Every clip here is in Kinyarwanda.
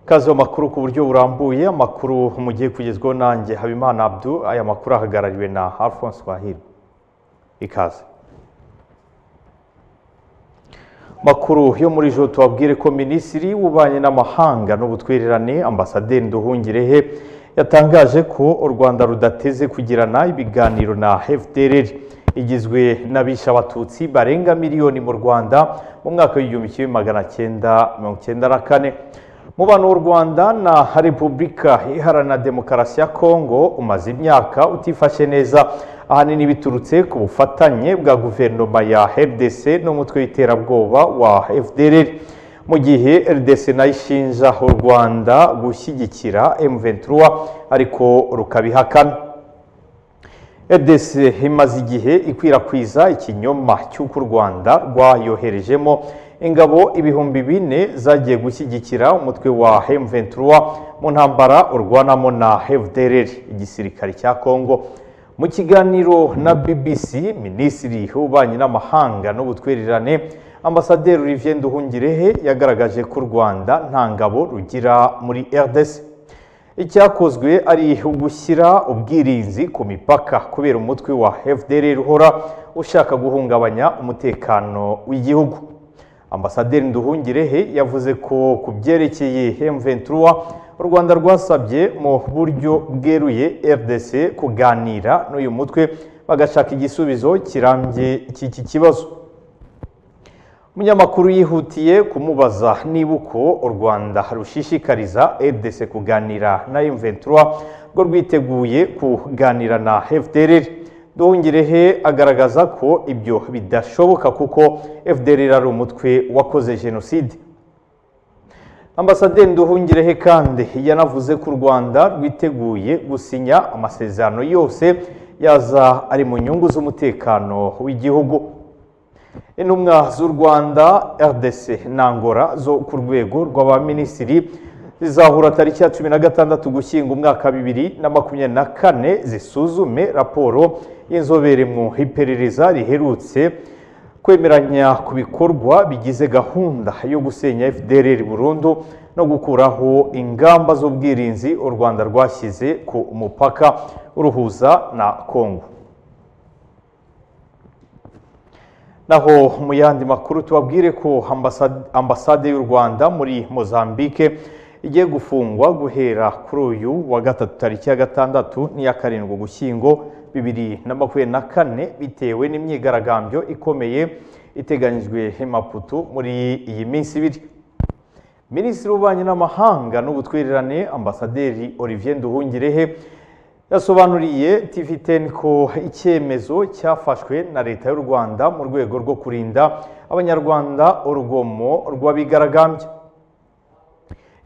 kazi amakuru ku buryo burambuye amakuru mugiye kugezwaho nanjye habimana abdu aya makuru ahagarariwe na alphonse wahirwa ikaze makuru yo muri joro tubabwire ko minisitiri w'ububanyi n'amahanga n'ubutwererane ambasaderi nduhungirehe yatangaje ko u rwanda rudateze kugirana ibiganiro na fdr igizwe n'abishe abatutsi barenga miliyoni mu rwanda mu mwaka w'igihumbi kimwe magana cyenda mirongo cyenda na kane umubano w'u rwanda na repubulika iharanira demokarasi ya kongo umaze imyaka utifashe neza ahanini biturutse ku bufatanye bwa guverinoma ya rdc n'umutwe w'iterabwoba wa fdr mu gihe rdc nayo ishinja u rwanda gushyigikira m23 ariko rukabihakana edese imaze igihe ikwirakwiza ikinyoma cy'uko u rwanda rwayoherejemo ingabo ibihumbi bine zagiye gushyigikira umutwe wa M23 mu ntambara urwanamo na FDLR igisirikare cya Kongo mu kiganiro na BBC Minisitiri w'Ububanyi n'Amahanga n'Ubutwererane Ambasaderi Olivier Nduhungirehe yagaragaje ko u Rwanda nta ngabo rugira muri RDC icyakozwe ari ugushyira ubwirinzi ku mipaka kubera umutwe wa FDLR uhora ushaka guhungabanya umutekano w'igihugu ambasaderi nduhungirehe yavuze ko ku byerekeye M23 u rwanda rwasabye mu buryo bweruye rdc kuganira n'uyu mutwe bagashaka igisubizo kirambye cy'iki kibazo umunyamakuru yihutiye kumubaza niba uko u rwanda rushishikariza rdc kuganira na M23 rwo rwiteguye kuganira na fdrr duhungirehe agaragaza ko ibyo bidashoboka kuko fdr ari umutwe wakoze jenoside ambasaderi duhungirehe kandi yanavuze ko u rwanda rwiteguye gusinya amasezerano yose yaza ari mu nyungu z'umutekano w'igihugu intumwa z'u rwanda rdc nangora zo ku rwego rw'abaminisitiri zizahura tariki ya cumi na gatandatu gushyinga umwaka bibiri na makumyabiri na kane zisuzume raporo y'inzobere mu iperereza riherutse kwemeranya ku bikorwa bigize gahunda yo gusenya fdr burundu no gukuraho ingamba z'ubwirinzi u rwanda rwashyize ku mupaka uruhuza na kongo naho mu yandi makuru tubabwire ko ambasade y'u rwanda muri mozambique igiye gufungwa guhera kuri uyu wa gatatu tariki ya gatandatu n'iya karindwi ugushyingo bibiri na makumyabiri na kane bitewe n'imyigaragambyo ikomeye iteganyijwe imaputu muri iyi minsi ibiri minisitiri w'ububanyi n'amahanga n'ubutwererane ambasaderi olivier nduhungirehe yasobanuriye tv ten ko icyemezo cyafashwe na leta y'u rwanda mu rwego rwo kurinda abanyarwanda urugomo rw'abigaragambya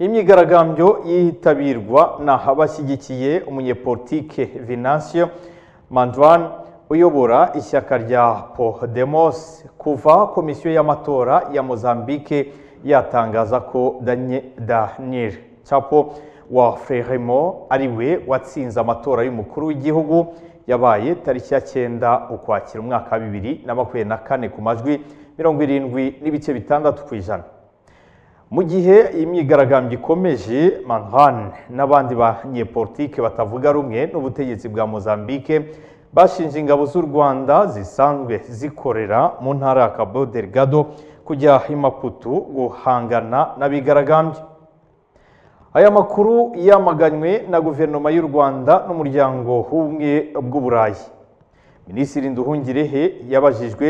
imyigaragambyo yitabirwa na abashyigikiye umunyepolitike Venancio Mandwan uyobora ishyaka rya Podemos kuva komisiyo y'amatora ya Mozambique yatangaza ko Daniel Chapo wa Frelimo ari we watsinze amatora y'umukuru w'igihugu yabaye tariki ya cyenda ukwakira umwaka wa bibiri na makumyabiri na kane ku majwi mirongo irindwi n'ibice bitandatu ku ijana mu gihe imyigaragambyo ikomeje manhane n'abandi banyepolitike batavuga rumwe n'ubutegetsi bwa mozambique bashinje ingabo z'u rwanda zisanzwe zikorera mu ntara ya cabo delgado kujya imaputu guhangana n'abigaragambyo aya makuru yamaganywe na guverinoma y'u rwanda n'umuryango w'ubumwe bw'uburayi minisitiri nduhungirehe yabajijwe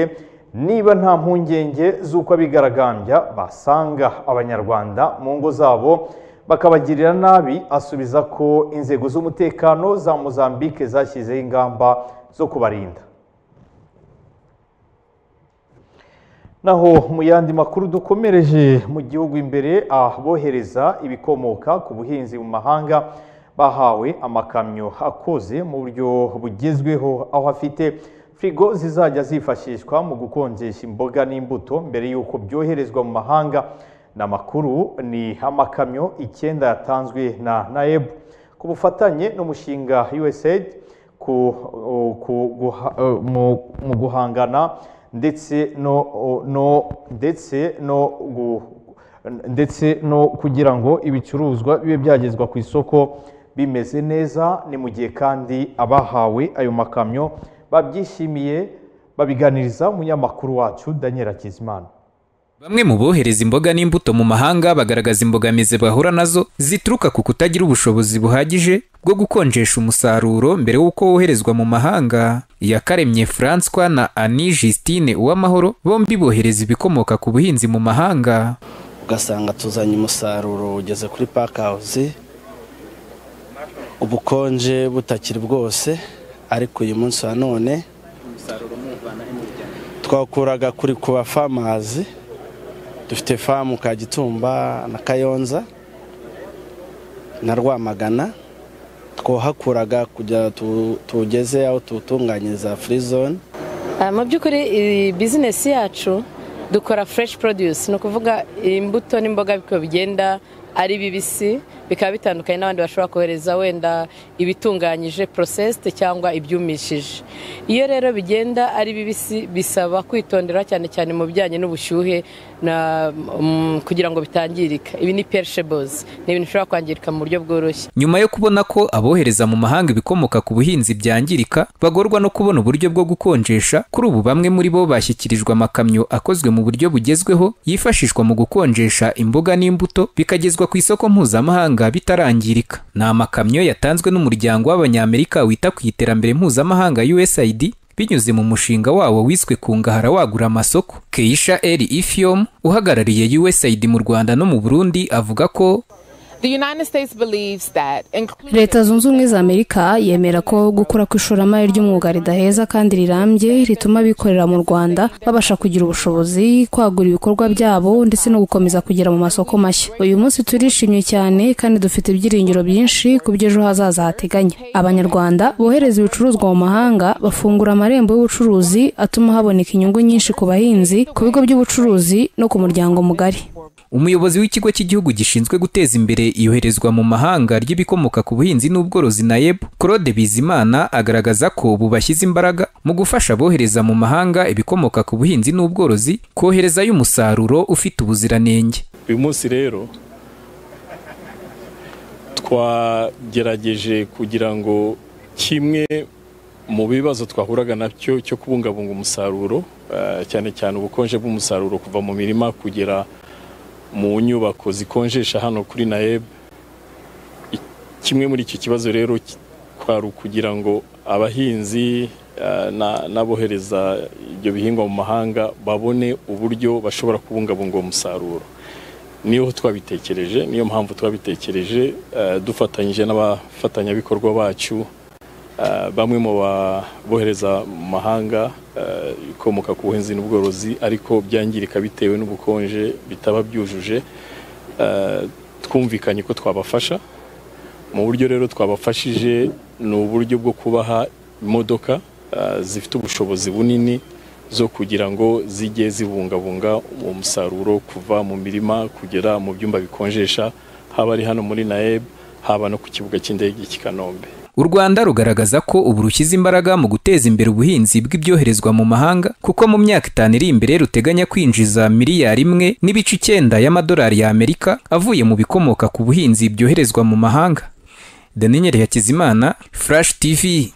niba nta mpungenge z'uko abigaragambya basanga abanyarwanda mu ngo zabo bakabagirira nabi asubiza ko inzego z'umutekano za mozambique zashyizeho ingamba zo kubarinda naho mu yandi makuru dukomereje mu gihugu imbere abohereza ibikomoka ku buhinzi mu mahanga bahawe amakamyo akoze mu buryo bugezweho aho afite firigo zizajya zifashishwa mu gukonjesha imboga n'imbuto mbere y'uko byoherezwa mu mahanga ni amakuru ni amakamyo icyenda yatanzwe na naeb ku bufatanye n'umushinga usaid mu guhangana ndetse no ndetse no kugira ngo ibicuruzwa bibe byagezwa ku isoko bimeze neza ni mu gihe kandi abahawe ayo makamyo babyishimiye babiganiriza umunyamakuru wacu Daniel Hakizimana Bamwe mu bohereza imboga n'imbuto mu mahanga bagaragaza imbogamizi bahura nazo zituruka ku kutagira ubushobozi buhagije bwo gukonjesha umusaruro mbere y'uko woherezwa mu mahanga. Iyakaremye Francois na Annie Justine Uwamahoro bombi bohereza ibikomoka ku buhinzi mu mahanga. ugasanga tuzanye umusaruro ugeze kuri pakawuzi ubukonje butakiri bwose ariko uyu munsi wa none twawukuraga kuri ku bafamazi dufite famu kagitumba na kayonza na rwamagana twahakuraga kugira tu- tuwugeze aho tuwutunganyiriza furizone Ah, mu by'ukuri iyi bizinesi yacu dukora fureshi porodusi ni ukuvuga imbuto n'imboga biko bigenda ari bibisi bikaba bitandukanye n'abandi bashobora kohereza wenda ibitunganyije porosesite cyangwa ibyumishije iyo rero bigenda ari bibisi bisaba kwitondera cyane cyane mu bijyanye n'ubushyuhe na- mm, kugira ngo bitangirika ibi ni perishabozi ni ibintu bishobora kwangirika mu buryo bworoshye Nyuma yo kubona ko abohereza mu mahanga ibikomoka ku buhinzi byangirika, bagorwa no kubona uburyo bwo gukonjesha, kuri ubu bamwe muri bo bashyikirijwe amakamyo akozwe mu buryo bugezweho, yifashishwa mu gukonjesha imboga n'imbuto, bikagezwa ku isoko mpuzamahanga bitarangirika. Ni amakamyo yatanzwe n'umuryango w'Abanyamerika wita ku iterambere mpuzamahanga USAID, binyuze mu mushinga wawo wiswe kungahara wagura amasoko keisha eri ifiyom uhagarariye usaid mu rwanda no mu burundi avuga ko The United States believes that including leta zunze ubumwe za amerika yemera ko gukura ku ishoramari ry'umwuga ridaheza kandi rirambye rituma abikorera mu rwanda babasha kugira ubushobozi kwagura ibikorwa byabo ndetse no gukomeza kugera mu masoko mashya uyu munsi turishimye cyane kandi dufite ibyiringiro byinshi ku by'ejo hazaza hateganya abanyarwanda bohereza ibicuruzwa mu mahanga bafungura amarembo y'ubucuruzi atuma haboneka inyungu nyinshi ku bahinzi ku bigo by'ubucuruzi no ku muryango mugari umuyobozi w'ikigo cy'igihugu gishinzwe guteza imbere iyoherezwa mu mahanga ry'ibikomoka ku buhinzi n'ubworozi nayeb claude bizimana agaragaza ko ubu bashyize imbaraga mu gufasha abohereza mu mahanga ibikomoka ku buhinzi n'ubworozi koherezayo umusaruro ufite ubuziranenge uyu munsi rero twagerageje kugira ngo kimwe mu bibazo twahuraga nabyo cyo kubungabunga umusaruro eh, cyane cyane ubukonje bw'umusaruro kuva mu mirima kugera mu nyubako zikonjesha hano kuri naeb I- kimwe muri icyo kibazo rero ki- kwari ukugira ngo abahinzi eh, na- n'abohereza ibyo bihingwa mu mahanga babone uburyo bashobora kubungabunga uwo musaruro niyo twabitekereje niyo mpamvu twabitekereje eh, dufatanyije n'abafatanyabikorwa bacu eh, bamwe mu babohereza mu mahanga eh, ibikomoka ku buhinzi n'ubworozi ariko byangirika bitewe n'ubukonje bitaba byujuje eh, twumvikanye ko twabafasha mu buryo rero twabafashije ni uburyo bwo kubaha imodoka eh, zifite ubushobozi bunini zo kugira ngo zijye zibungabunga uwo musaruro kuva mu mirima kugera mu byumba bikonjesha haba ari hano muri naeb haba no ku kibuga cy'indege cy'i kanombe u rwanda rugaragaza ko ubu rushyize imbaraga mu guteza imbere ubuhinzi bw'ibyoherezwa mu mahanga kuko mu myaka itanu iri imbere ruteganya kwinjiza miliyari imwe n'ibice icyenda y'amadolari y'amerika avuye mu bikomoka ku buhinzi byoherezwa mu mahanga daniel hakizimana flash tv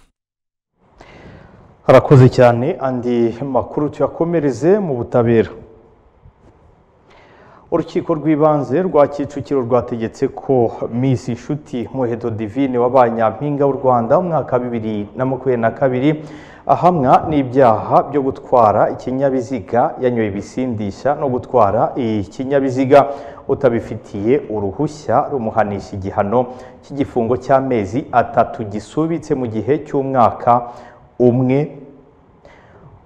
harakoze cyane andi makuru tuyakomereze mu butabera urukiko rw'ibanze rwa kicukiro rwategetse ko miss inshuti muheto divine wabaye nyampinga w'u rwanda mu mwaka wa bibiri na makumyabiri na kabiri ahamwa n'ibyaha byo gutwara ikinyabiziga yanyoye ibisindisha no gutwara ikinyabiziga utabifitiye uruhushya rumuhanisha igihano cy'igifungo cy'amezi atatu gisubitse mu gihe cy'umwaka umwe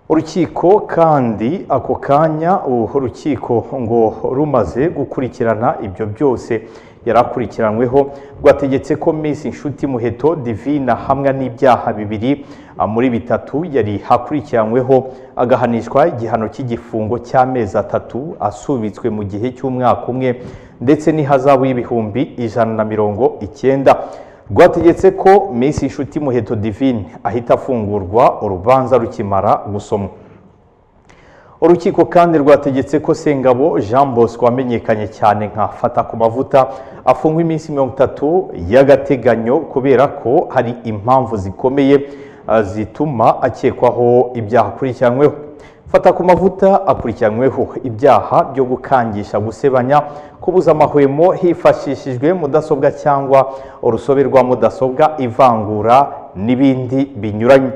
urukiko kandi ako kanya ubu urukiko ngo rumaze gukurikirana ibyo byose yari akurikiranyweho rwategetse ko Miss inshuti muheto divina hamwe n'ibyaha bibiri ah, muri bitatu yari akurikiranyweho agahanishwa igihano cy'igifungo cy'amezi atatu asubitswe mu gihe cy'umwaka umwe ndetse n'ihazabu y'ibihumbi ijana na mirongo icyenda rwategetse ko Miss inshuti muheto divine ahita afungurwa urubanza rukimara gusomwa urukiko kandi rwategetse ko sengabo jean bosco wamenyekanye cyane nka fata ku mavuta afungwa iminsi mirongo itatu y'agateganyo kubera ko hari impamvu zikomeye ah, zituma akekwaho ibyaha akurikiranyweho fata ku mavuta akurikiranyweho ibyaha byo gukangisha gusebanya kubuza amahwemo hifashishijwe mudasobwa cyangwa urusobe rwa mudasobwa ivangura n'ibindi binyuranye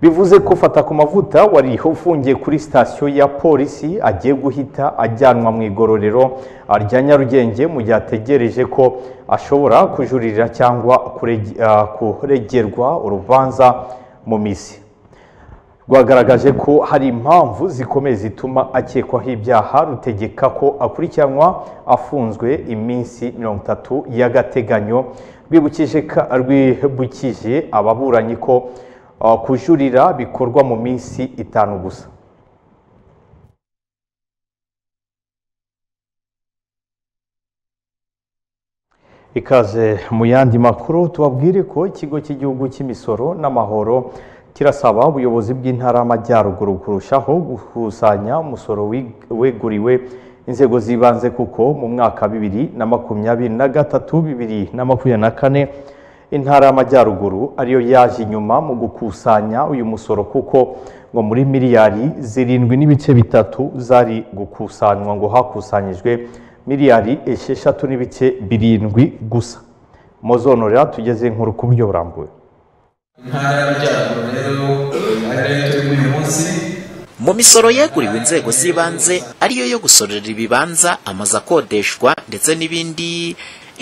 bivuze ko fata ku mavuta wari ufungiye kuri sitasiyo ya polisi agiye guhita ajyanwa mu igororero rya nyarugenge mu gihe ategereje ko ashobora kujuririra cyangwa kurege- ah, kuregerwa urubanza mu misi rwagaragaje ko hari impamvu zikomeye zituma akekwaho ibyaha rutegeka ko akurikiranwa afunzwe iminsi mirongo itatu y'agateganyo rwibukije ka- rwibukije ababuranyi ko ah, kujuririra bikorwa mu minsi itanu gusa ikaze mu yandi makuru tubabwire ko ikigo cy'igihugu cy'imisoro n'amahoro kirasaba ubuyobozi bw'intara y'amajyaruguru kurushaho gukusanya umusoro wi- weguriwe inzego z'ibanze kuko mu mwaka bibiri na makumyabiri na gatatu bibiri na makumyabiri na kane intara y'amajyaruguru ariyo yaje inyuma mu gukusanya uyu musoro kuko ngo muri miliyari zirindwi n'ibice bitatu zari gukusanywa ngo hakusanyijwe miliyari esheshatu n'ibice birindwi gusa muzonorera tugeze inkuru ku buryo burambuye intara y'amajyaruguru rero ari nayo turimo uyu munsi mu misoro yeguriwe inzego z'ibanze ariyo yo gusorera ibibanza amazu akodeshwa ndetse n'ibindi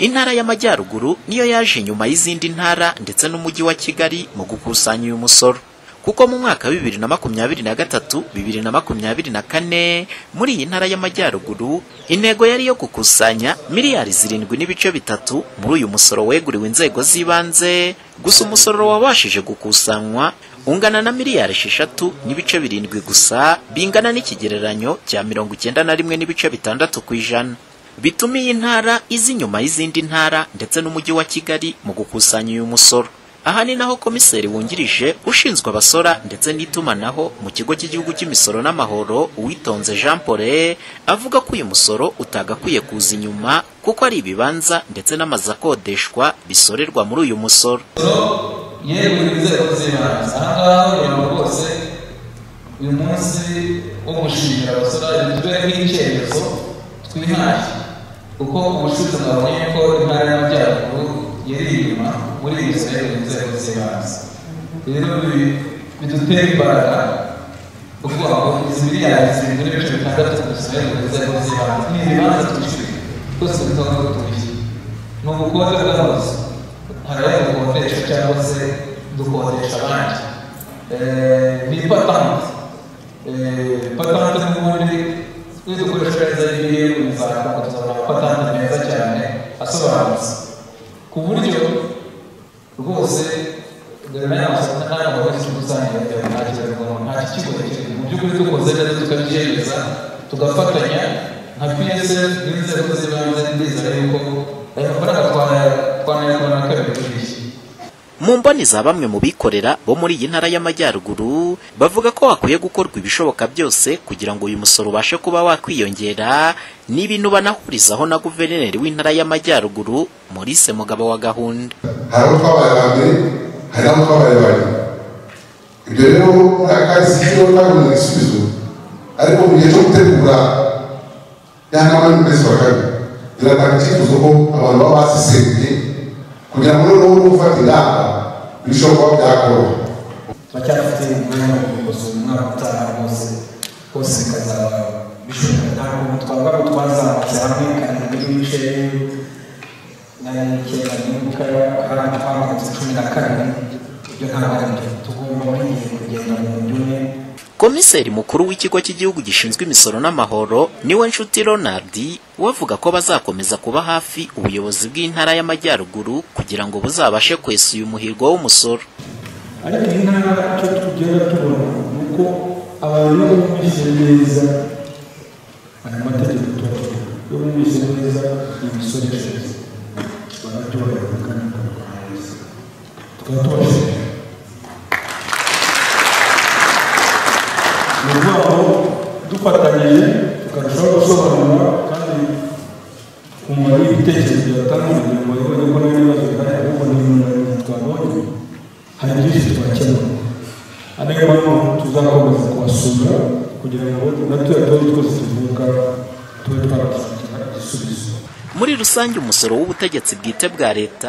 intara y'amajyaruguru niyo yaje inyuma y'izindi ntara ndetse n'umujyi wa kigali mu gukusanya uyu musoro kuko mu mwaka wa bibiri na makumyabiri na gatatu bibiri na makumyabiri na kane muri iyi ntara y'amajyaruguru intego yari yo gukusanya miliyari zirindwi n'ibice bitatu muri uyu musoro weguriwe inzego z'ibanze gusa umusoro wabashije gukusanywa ungana na miliyari esheshatu n'ibice birindwi gusa bingana n'ikigereranyo cya mirongo icyenda na rimwe n'ibice bitandatu ku ijana bituma iyi ntara iza inyuma y'izindi ntara ndetse n'umujyi wa kigali mu gukusanya uyu musoro aha ni naho komiseri wungirije ushinzwe abasora ndetse n'itumanaho mu kigo cy'igihugu cy'imisoro n'amahoro uwitonze jean paul avuga ko uyu musoro utagakwiye kuza inyuma kuko ari ibibanza ndetse n'amazu akodeshwa bisorerwa muri uyu musoro yewe inzego z'ibanze aha ngaha ureba rwose uyu munsi wo gushimira abasora imitwe nk'icyemezo twihaye kuko ubushize mwabonye ko intara y'amajyaruguru yari inyuma muri iyi nzego inzego z'ibanze rero bi- bidutera imbaraga kuvuga ngo izi miliyari zirindwi n'ibice bitandatu dusigaye mu nzego z'ibanze ni ibibanza twishyuye twese bitaba ko twishyuye ni ubukode bw'amazu hari ayo dukodesha cyangwa se dukodesha abandi Eh, ni patante Eh, patante n'ubundi nidukoresha neza biriye bizakunda tuzabona amapatante meza cyane asobanutse ku buryo rwose tukabyemeza tugafatanya nka psf n'inzego z'ibanze ndizera yuko ayo mafaranga twanayakora na kabiri kuri mu mboni za bamwe mu bikorera bo muri iyi ntara y'amajyaruguru bavuga ko hakwiye gukorwa ibishoboka byose kugira ngo uyu musoro ubashe kuba wakwiyongera ni ibintu banahurizaho na guverineri w'intara y'amajyaruguru maurice mugabo wa gahunda hari aho twabaye ba mbere hari n'aho twabaye ba nyuma ibyo rero nta kazi kigo ntabona igisubizo ariko mu gihe cyo gutegura ya nama y'ukwezi kwa kabiri biratanga icyifuzo ko abantu baba basesengeye kugira ngo noneho uri gufata inama birusheho kuba byakoroha turacyafite umwanya wo gukosora umwaka utaha wose hose bikazaba bishoboka ntabwo twavuga ngo twazamutse hamwe karindwi n'ibice nari kera nibuka hari ahatwambutse cumi na kane ibyo ntabwo ari byo tugomba muri iyi kugenda mu buryo umwe komiseri mukuru w'ikigo cy'igihugu gishinzwe imisoro n'amahoro niwe nshuti ronald wavuga ko bazakomeza kuba hafi ubuyobozi bw'intara y'amajyaruguru kugira ngo buzabashe kwesa uyu muhigo w'umusoro ariko iyi ntara icyo tugenda tubona ni uko abantu iyo bumvise neza aya mategeko tuba iyo bumvise neza imisoro ishize barabyoroherwa kandi bakabikora neza tukaba tubashimira bitandukanye tukarushaho gusobanura kandi umuntu n'ibitekerezo byatangwa kugira ngo babone ko n'ibibazo bihari ahubwo ni inyunganizi twabonye hari byinshi twakemura ari nayo mpamvu tuzakomeza kubasura kugira ngo na turiya tubazo twose tuvuga tube twabasukira igisubizo muri rusange umusoro w'ubutegetsi bwite bwa leta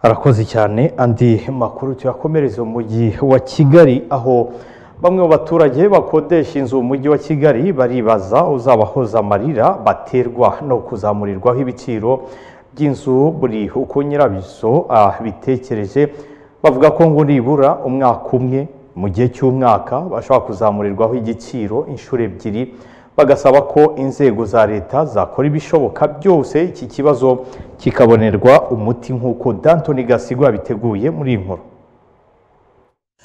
arakoze cyane andi makuru tuyakomereza umujyi wa kigali aho bamwe mu baturage bakodesha inzu mu mujyi wa kigali baribaza uzabahoza amarira baterwa no kuzamurirwaho ibiciro by'inzu buri uko nyirabyo abitekereje bavuga ko ngo nibura umwaka umwe mu gihe cy'umwaka bashobora kuzamurirwaho igiciro inshuro ebyiri bagasaba ko inzego za leta zakora ibishoboka byose iki kibazo kikabonerwa umuti nk'uko Dantoni gasigwa yabiteguye muri iyi nkuru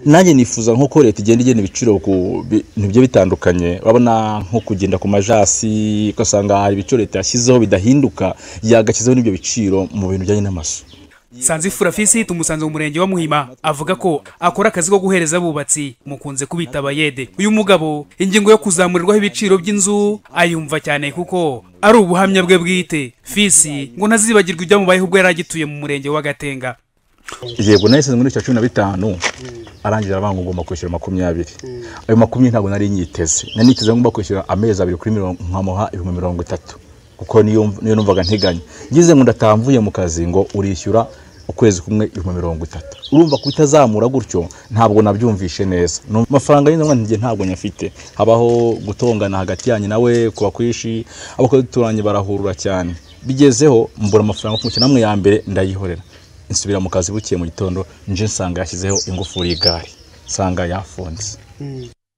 nanjye nifuza nk'uko leta igenda igena ibiciro ku bintu bigiye bitandukanye urabona nko kugenda ku majasi ugasanga hari ibiciro leta yashyizeho bidahinduka yagashyizeho n'ibyo biciro mu bintu bijyanye n'amazu sanzifura fisite umusanzu mu murenge wa muhima avuga ko akora akazi ko guhereza abubatsi mukunze kubita abayede uyu mugabo ingingo yo kuzamurirwaho ibiciro by'inzu ayumva cyane kuko ari ubuhamya bwe bwite fisi ngo ntazibagirwe ibyamubayeho ubwo yari agituye mu murenge wa gatenga yego nahise muri cumi na bitanu arangira abanga ugomba kwishyura makumyabiri ayo makumyabiri ntabwo nari nyiteze nari niteze ngomba kwishyura amezi abiri kuri mirongo nkamuha ibihumbi mirongo itatu kuko niyo numvaga nteganya ngize ngo ndatamvuye mu kazi ngo urishyura ukwezi kumwe ibihumbi mirongo itatu urumva ko itazamura gutyo ntabwo nabyumvishe neza amafaranga y'inzangwa ntigihe ntabwo nyafite habaho gutongana hagati yanjye nawe kuba kwishi abakozi duturanye barahurura cyane bigezeho mbura amafaranga kumukino amwe ya mbere ndayihorera nsubira mu kazi bukiye mu gitondo nje nsanga yashyizeho ingufuri y'igare nsanga yafunze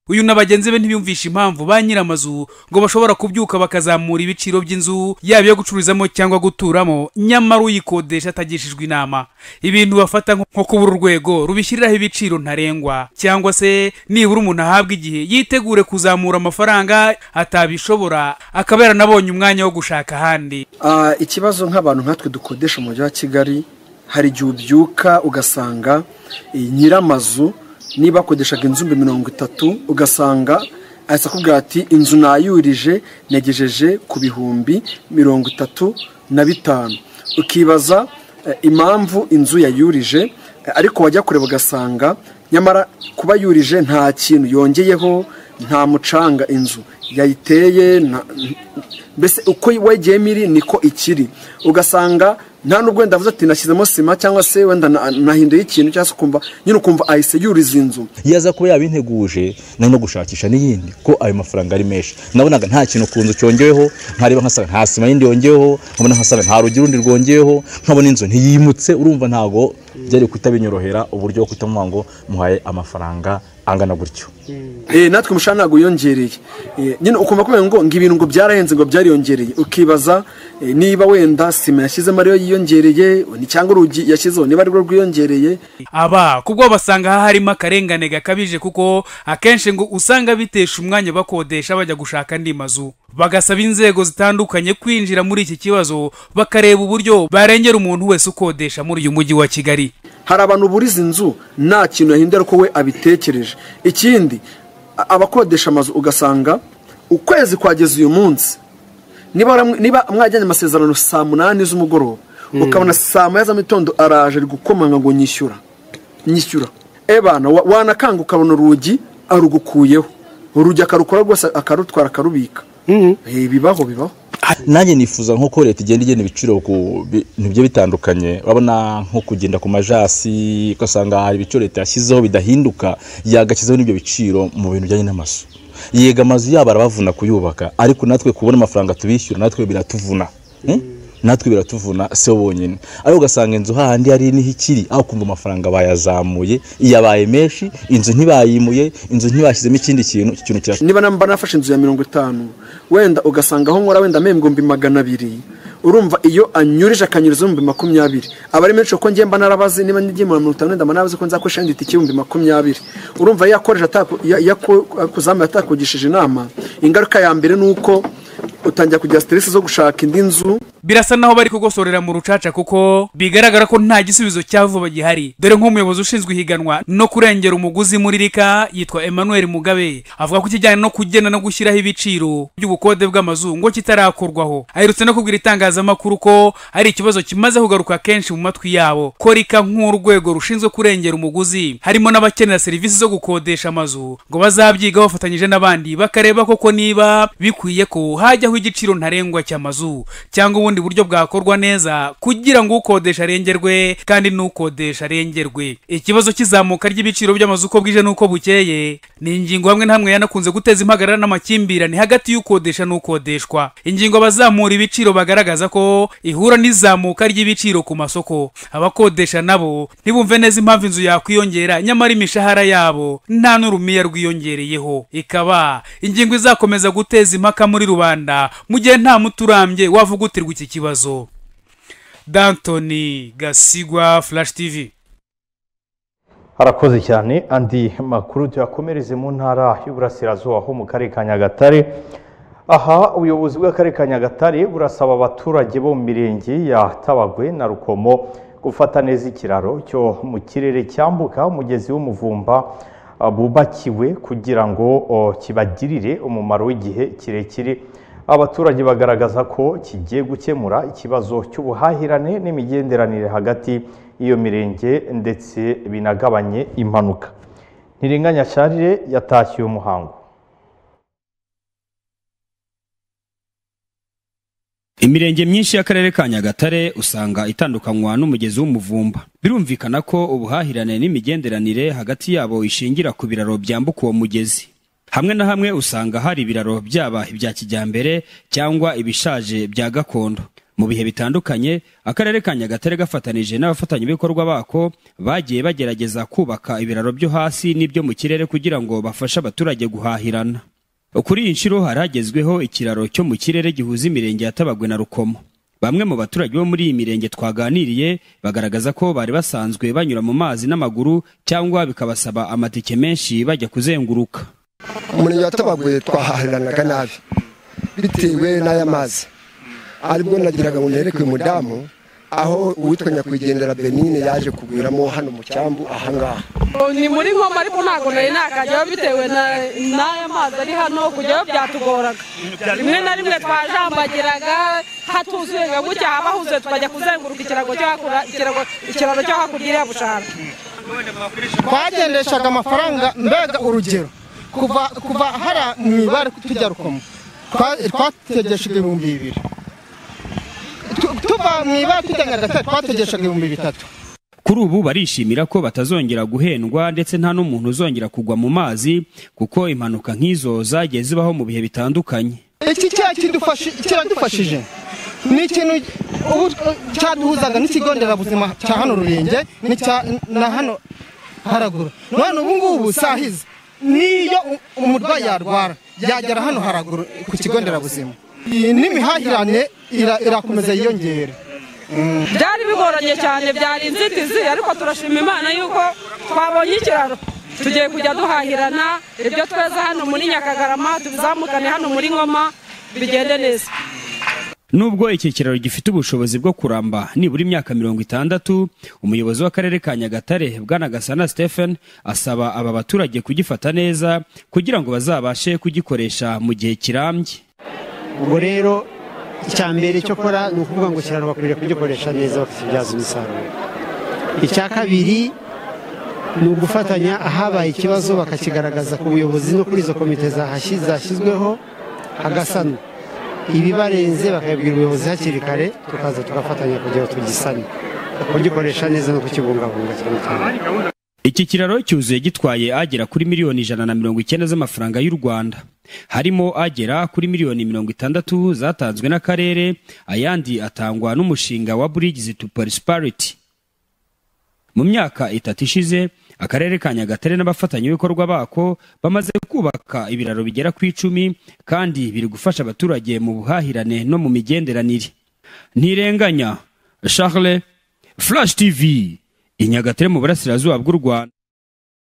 uyu na bagenzi be ntibiyumvisha impamvu ba nyir'amazu ngo bashobora kubyuka bakazamura ibiciro by'inzu yaba iyo gucururizamo cyangwa guturamo nyamara uyikodesha atagishijwe inama ibintu bafata nko kubura urwego rubishyiriraho ibiciro ntarengwa cyangwa se nibura umuntu ahabwa igihe yitegure kuzamura amafaranga atabishobora akaba yaranabonye umwanya wo gushaka ahandi ikibazo nk'abantu nkatwe dukodesha umujyi wa kigali hari igihe ubyuka ugasanga nyir'amazu niba akodeshaga inzu mbi mirongo itatu ugasanga ahise akubwira ati inzu nayurije negejeje ku bihumbi mirongo itatu na bitanu ukibaza impamvu inzu yayurije ariko wajya kureba ugasanga nyamara kuba yurije nta kintu yongeyeho nta mucanga inzu yayiteye mbese uko wegeyemo iri niko ikiri ugasanga nta nubwo wenda avuze ati nashyizemo sima cyangwa se wenda nahinduye ikintu cyangwa se ukumva nyine ukumva ahise yuriza inzu iyo aza kuba yabinteguje nari no gushakisha n'iyindi ko ayo mafaranga ari menshi nabonaga nta kintu ku nzu cyongeweho nkareba nkasanga nta sima yindi yongeweho nkabona nkasanga nta rugi rundi rwongeweho nkabona inzu ntiyimutse urumva ntabwo byari kuhita binyorohera uburyo bwo kutamubwira ngo muhaye amafaranga angana gutyo natwe umushahara ntabwo wiyongereye nyine ukumva kubera ngo ngo ibintu ngo byarahenze ngo byariyongereye ukibaza niba wenda sima yashyizemo ariyo yiyongereye cyangwa urugi yashyizeho niba arirwo rwiyongereye aba kubwo basanga harimo akarengane gakabije kuko akenshi ngo usanga bitesha umwanya bakodesha bajya gushaka andi mazu bagasaba inzego zitandukanye kwinjira muri iki kibazo bakareba uburyo barengera umuntu wese ukodesha muri uyu mujyi wa kigali hari abantu buriza inzu nta kintu yahindura ko we abitekereje ikindi abakodesha amazu ugasanga ukwezi kwageze uyu munsi niba mwajyanye amasezerano saa munani z'umugoroba ukabona saa moya za mitondo araje ari gukomanga ngo nyishyura nyishyura ebana wanakanga ukabona urugi arugukuyeho urugi akarukora rwose akarutwara akarubika bibaho bibaho nanjye nifuza nk'uko leta igenda igena ibiciro ku bintu bigiye bitandukanye urabona nko kugenda ku majasi ugasanga hari ibiciro leta yashyizeho bidahinduka yagashyizeho n'ibyo biciro mu bintu bijyanye n'amazu yega amazu yabo arabavuna kuyubaka ariko natwe kubona amafaranga tubishyura natwe biratuvuna natwe biratuvuna si bo bonyine ariko ugasanga inzu hahandi hari niho ikiri aho kumva amafaranga bayazamuye yabaye menshi inzu ntibayimuye inzu ntibashyizemo ikindi kintu iki kintu kirasa niba namba nafashe inzu ya mirongo itanu wenda ugasanga aho nkora wenda mpembe ibihumbi magana abiri urumva iyo anyurije akanyuriza ibihumbi makumyabiri aba ari menshi kuko ngiye mba narabazi niba ngiye muri mirongo itanu mba narabazi ko nzakoresha indi tike ibihumbi makumyabiri urumva iyo akoresha kuzamuye atakugishije inama ingaruka ya mbere ni uko utangira kugira siteresi zo gushaka indi nzu birasa naho bari kugosorera mu rucaca kuko bigaragara ko nta gisubizo cya vuba gihari dore nk'umuyobozi ushinzwe ihiganwa no kurengera umuguzi muri rika yitwa emmanuel mugabe avuga ko ikijyanye no kugena no gushyiraho ibiciro by'ubukode bw'amazu ngo kitarakorwaho aherutse no kubwira itangazamakuru ko hari ikibazo kimaze kugaruka kenshi mu matwi yabo ko rika nk'urwego rushinzwe kurengera umuguzi harimo n'abakenera serivisi zo gukodesha amazu ngo bazabyiga bafatanyije n'abandi bakareba koko niba bikwiye ko hajyaho igiciro ntarengwa cy'amazu cyangwa ubundi buryo bwakorwa neza kugira ngo ukodesha arengerwe kandi n'ukodesha arengerwe ikibazo cy'izamuka ry'ibiciro by'amazu uko bwije n'uko bukeye ni ingingo hamwe na hamwe yanakunze guteza impagarara n'amakimbirane hagati y'ukodesha n'ukodeshwa ingingo abazamura ibiciro bagaragaza ko ihura n'izamuka ry'ibiciro ku masoko abakodesha nabo ntibumve neza impamvu inzu yakwiyongera nyamara imishahara yabo nta n'urumiya rwiyongereyeho ikaba ingingo izakomeza guteza impaka muri rubanda mu gihe nta muturambye wavugutirwa iki kibazo dantoni gasigwa flash tv harakoze cyane andi makuru tuyakomereze mu ntara y'uburasirazuba ho mu karere ka nyagatare aha ubuyobozi bw'akarere ka nyagatare burasaba abaturage bo mu mirenge ya tabagwe na rukomo gufata neza ikiraro cyo mu kirere cyambuka umugezi w'umuvumba ah, bubakiwe kugira ngo oh, kibagirire umumaro w'igihe kirekire abaturage bagaragaza ko kigiye gukemura ikibazo cy'ubuhahirane n'imigenderanire hagati y'iyo mirenge ndetse binagabanye impanuka ntirenganya sharire yatashye umuhango imirenge myinshi y'akarere ka nyagatare usanga itandukanywa n'umugezi w'umuvumba birumvikana ko ubuhahirane n'imigenderanire hagati yabo ishingira ku biraro byambuka uwo mugezi hamwe na hamwe usanga hari ibiraro byaba ibya kijyambere cyangwa ibishaje bya gakondo mu bihe bitandukanye akarere ka nyagatare gafatanije n'abafatanyabikorwa bako bagiye bagerageza kubaka ibiraro byo hasi n'ibyo mu kirere kugira ngo bafashe abaturage guhahirana kuri iyi nshuro haragezweho ikiraro cyo mu kirere gihuza imirenge ya tabagwe na rukomo bamwe mu baturage bo muri iyi mirenge twaganiriye bagaragaza ko bari basanzwe banyura mu mazi n'amaguru cyangwa bikabasaba amatike menshi bajya kuzenguruka umurenge wa tabagwe twahahiranaga nabi bitewe n'aya mazi aribwo nagiraga ngo nereke umudamu aho uwitwa nyakwigendera benine yaje kugwiramo hano mu cyambu ahangaha ni muri nkomo ariko ntabwo nari nakajyaho bitewe na- n'aya mazi ari hano kujyaho byatugoraga rimwe na rimwe twajambagiraga hatuzuye nka gutya habahuze tukajya kuzenguruka ikirago cyo hakura- ikirago- ikiraro cyo hakurya iriya bushara twagendeshaga amafaranga mbega urugero kuva kuva hara mu ibare tujya rukomo twa- twategeshaga ibihumbi bibiri Tu- tuva mu ibare tujya nyagatare twategeshaga ibihumbi bitatu kuri ubu barishimira ko batazongera guhendwa ndetse nta n'umuntu uzongera kugwa mu mazi kuko impanuka nk'izo zagiye zibaho mu bihe bitandukanye iki cyaha kidufashi- kiradufashije ni ikintu ubu cyaduhuzaga n'ikigo nderabuzima cya hano rurenge n'icya- na hano haraguru none ubu ngubu saa hizi niyo u- umurwayi yarwara yagera hano haraguru ku kigo nderabuzima Iyi n'imihahirane ira- irakomeza yiyongere byari bigoranye cyane byari inzitizi ariko turashima imana yuko twabonye ikiraro tugiye kujya duhahirana ibyo tweza hano muri nyakagarama tubizamukane hano muri ngoma bigende neza nubwo iki kiraro gifite ubushobozi bwo kuramba nibura imyaka mirongo itandatu umuyobozi w'akarere ka nyagatare bwanagasana stephen asaba aba baturage kugifata neza kugira ngo bazabashe kugikoresha mu gihe kirambye ubwo rero icya mbere cyo gukora ni ukuvuga ngo kirano bakwiriye kugikoresha neza bakakibyaza umusaruro icya kabiri ni ugufatanya ahabaye ikibazo bakakigaragaza ku buyobozi no kuri izo komite zahashyi- zashyizweho hagasanwa ibibarenze bakabibwira ubuyobozi hakiri kare tukaza tugafatanya kugira ngo tugisane kugikoresha neza no kukibungabunga cyane cyane iki kiraro cyuzuye gitwaye agera kuri miliyoni ijana na mirongo icyenda z'amafaranga y'u rwanda harimo agera kuri miliyoni mirongo itandatu zatanzwe n'akarere ayandi atangwa n'umushinga wa bridges to prosperity mu myaka itatu ishize akarere ka nyagatare n'abafatanyabikorwa bako bamaze kubaka ibiraro bigera ku icumi kandi biri gufasha abaturage mu buhahirane no mu migenderanire ntirenganya charles flash tv i nyagatare mu burasirazuba bw'u rwanda